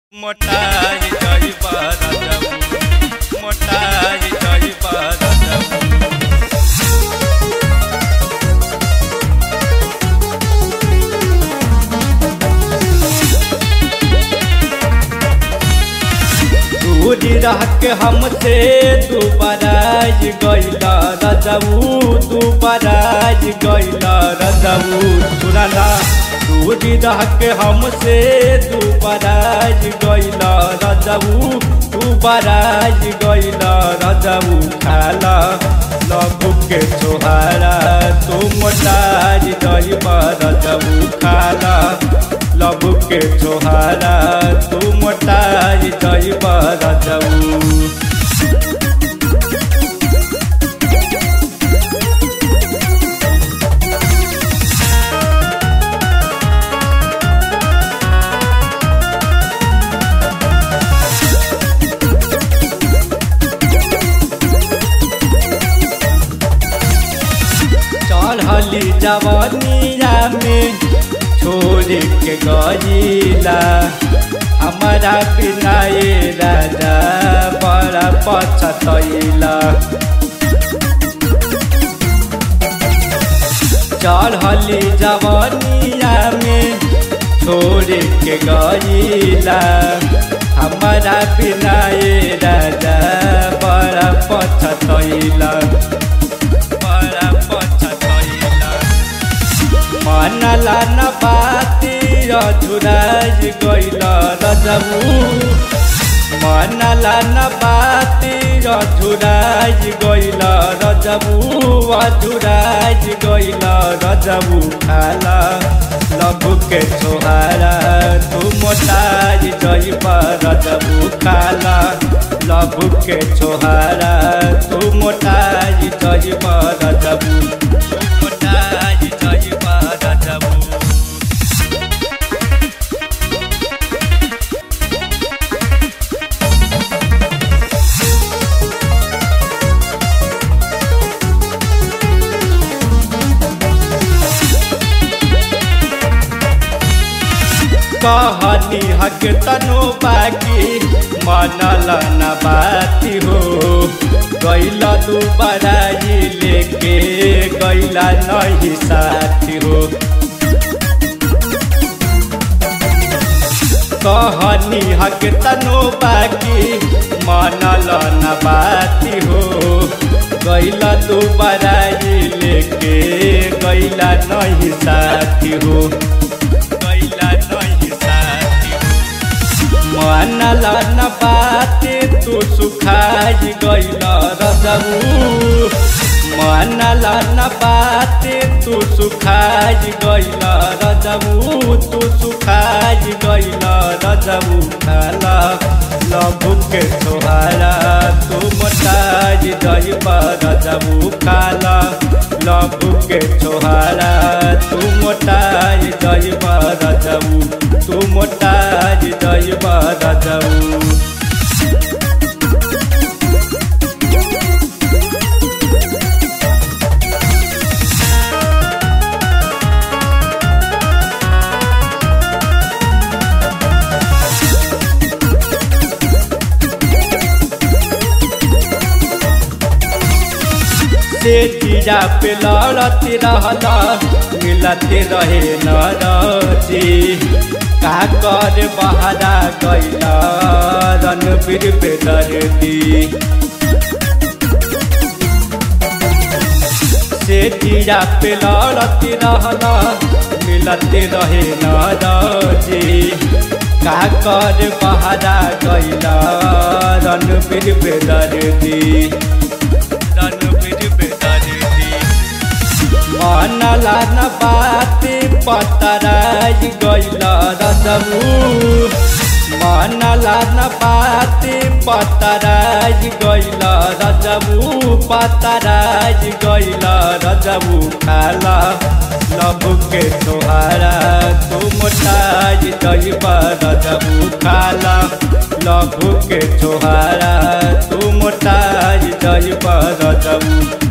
मोटाई जई बरजबू मोटाई जई बरजबू दूरी रह के हमसे तू बराज गईला रजबू तू बराज गईला रजबू सुनाना दूरी रह के हमसे तू बराज गईला रजबू तू बराज गईला रजबू खाला लघु के छोहारा तू मोटाज गईबा रजबू खाला लघु के छोहारा तू मोटाज गईबा रजबू चढ़ली जवनिया में छोड़ के गईला हमारा बिना ये राजा बड़ा पछतैला चढ़ली जवनिया में छोड़ के गईला हमारा बिना ये राजा बड़ा पछतैला बड़ा पछतैला मनला न बाती अधुराज गइल रजबू मनला न बाती अधुराज गइल रजबू अधुराज गइल रजबू खाला लघु के छोहारा तू मोटाज जइब रजबू खाला लघु के छोहारा तू मोटाज जइब रजबू तू मोटाज जइब रजबू कहनी हक तनो बाकी मनल न बाती हो गैला तू बड़ाई लेके गैला नहीं साथी हो कहनी हक तनो बाकी मनल न बाती हो गैला तू बड़ाई लेके गैला नहीं साथी हो गैला नहीं साथी हो मनला न बाते तू सुखाज गैला रजबू मनला न बाते तू सुखाज गैला रजबू तू सुखाज गैला रजबू खाला लघु के छोहारा तू मोटाज जइबा रजबू खाला लघु के छोहारा तू मोटाज जइबा रजबू तू मोटाज जइबा रजबू से जीरा पे लड़ते रहला मिलते रहे नरती का कर बहारा गैला रणबीर पे दर्दी से जीरा पे लड़ते रहला मिलते रहे नरती का कर बहारा गैला रणबीर पे दर्दी रणबीर पे दर्दी मनला न बाते पतराज गइल रजबू मनला न बाते पतराज गइल रजबू पतराज गइल रजबू खाला लघु के तोहारा तू मोटाज जइब रजबू खाला लघु के छोहारा तू मोटाज जइब रजबू